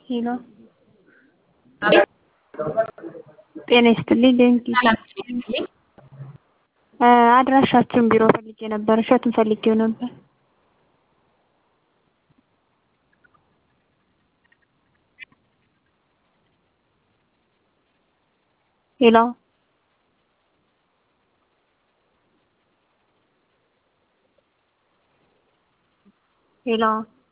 ሄሎ ጤና ይስጥልኝ ዴንኪ አድራሻችሁን ቢሮ ፈልጌ ነበር እሸቱን ፈልጌው ነበር ሄሎ ሄሎ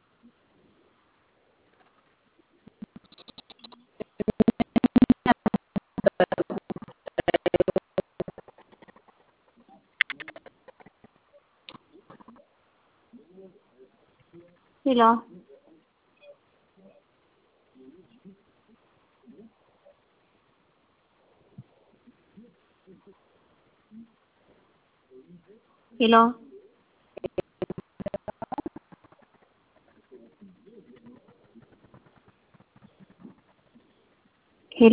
ሄሎ ሄሎ ሄሎ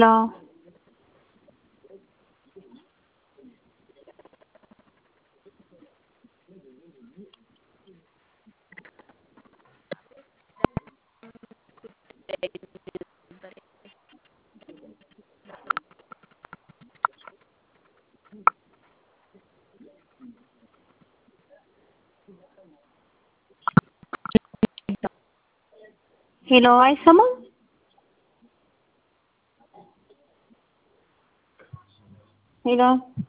ሄሎ አይሰማም ሄሎ